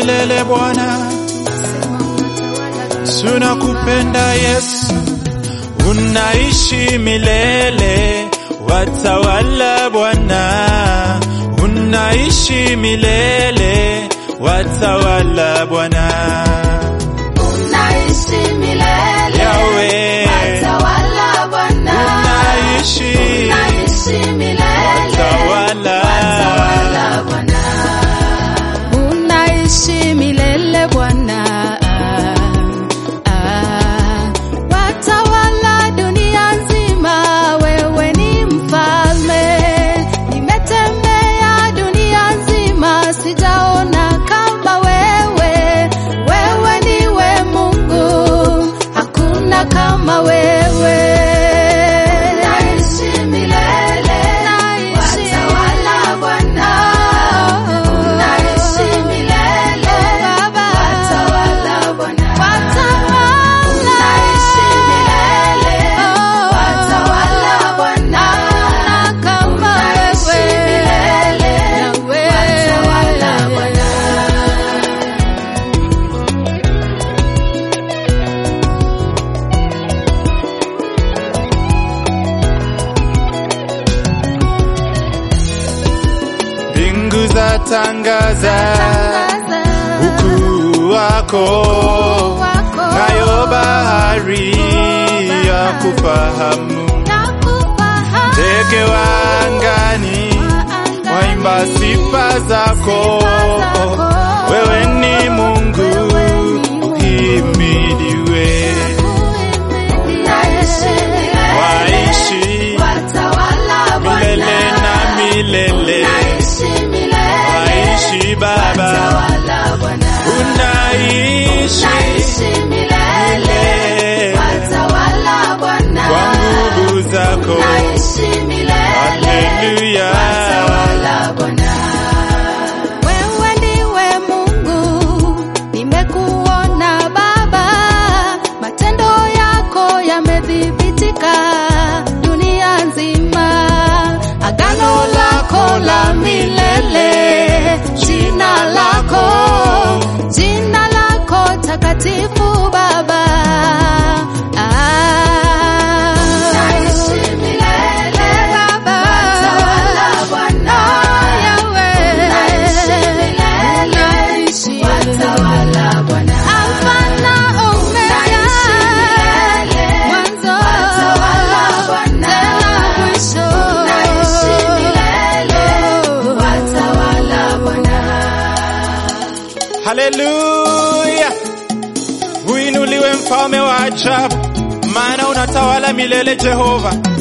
milele Bwana, tunakupenda Yesu, unaishi milele, watawala Bwana, unaishi milele, watawala Bwana. Unaishi milele. Yahweh. Watawala Bwana. Unaishi. Unaishi milele. Watawala. Watawala Bwana. Unaishi milele Bwana. Ah, Watawala dunia nzima, wewe ni mfalme. Nimetembea dunia nzima, sijaona kama wewe. Wewe ndiwe Mungu, hakuna kama wewe. Unaishi milele, watawala Bwana. Unaishi milele, watawala Bwana. Unaishi milele, watawala Bwana. Unaishi milele, watawala Bwana. Mbingu za tangaza ukuu wako, nayo bahari ya kufahamu. Ndege wa angani waimba sifa zako, wewe ni Mungu uhimidiwe. Waishi milele na milele, waishi Baba, unaishi milele kwa nguvu zako. Haleluya. Wewe ndiwe Mungu, nimekuona Baba, matendo yako yamethibitika dunia nzima. Agano lako la milele, jina lako, jina lako takatifu Baba. Ah. Baba. Oh, Yahweh. Unaishi. Alpha na Omega. Mwanzo. Tena mwisho. Haleluya, uinuliwe mfalme wa ajabu, maana unatawala milele Jehova.